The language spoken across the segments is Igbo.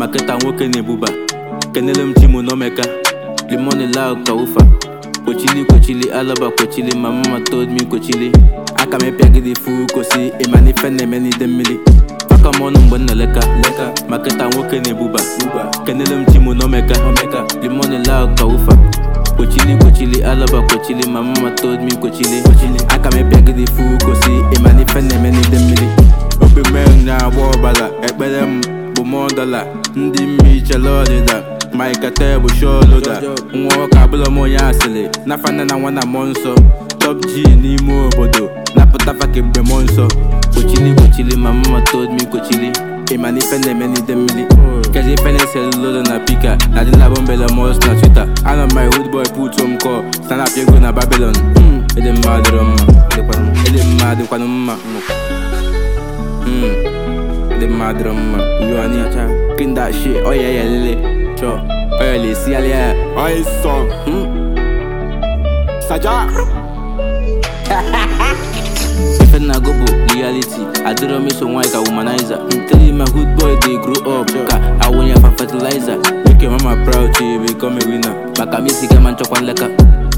maketa nwoke na-ebuba kenele m chimu n'omeka limoni lau ka ụfa kwochili kwochili alaba kwochili ma mama told me kwochili aka m ịpịagide fu kosi ịma na ife na-eme n'ide mmiri faka m ọnụ mgbe m na-eleka leka maketa nwoke na-ebuba kenele m chimu n'omeka limoni lau ka ụfa kwochili kwochili alaba kwochili ma mama told me kwochili aka m ịpịagide fu kosi ịma na ife na-eme n'ide mmiri obi mee na-agba ọbara ekpere m bụ mọ dọla ndị mmi chere ọdịda Mike bụ sholoda nwa ọka abụrụ m onye asịrị nafa nne na nwa na mmụọ nsọ top g n'ime obodo napụtafa kemgbe mmụọ nsọ kwochili kwochili ma mama told me kwochili ịma na ife na-eme n'ide mmiri kezi ife na-esere lolo na pika na dị labọ mbele mos na twitter anọ my hood boy put home call stanap ego na babylon Mm, ịdị mma dịrọ mma ịdị mma dịkwanụ mma Mm, ịdị mma dịrọ mma uyo anyị acha clean that shit oh yeah yeah lele sure oh yeah lesi alia Aye, son. Saja. ife na-agụ bụ reality adịrọ m iso nwaanyị ka womanizer tell my hood boy dey grow up ka awụnye fa fertilizer make your mama proud to become a winner maka m isi gama nchọkwa nleka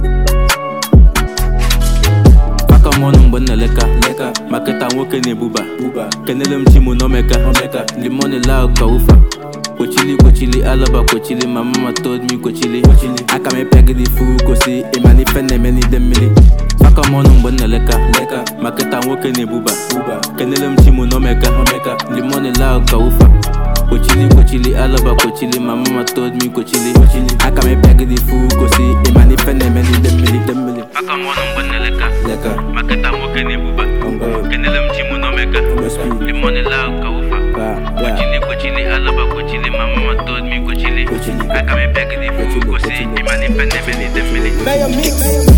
aka m ọnụ mgbe m na-eleka leka maketa nwoke na-ebuba kenele m chimu n'omeka limoni lau ka ụfa kwochili kwochili alaba kwochili ma mama told me kwochili aka m ịpịagide fu kosi ịma na ife na-eme n'ide mmiri aka m ọnụ mgbe m na-eleka leka maketa nwoke na-ebuba kenele m chimu n'omeka limoni lau ka ụfa kwochili kwochili alaba kwochili ma mama told me kwochili aka m ịpịagide fu kosi ịma na ife na-eme n'ide mmiri ide mmiri aka m ọnụ mgbe m na-eleka Leka. maketa nwoke na-ebuba kenele m chimu n'omeka limoni lau ka ụfa Kochili kochili alaba kochili ma mama told me kochili Kochili. aka m ịpịagide fu kosi ịma na ife na-eme n'ide mmiri Mayor Mix.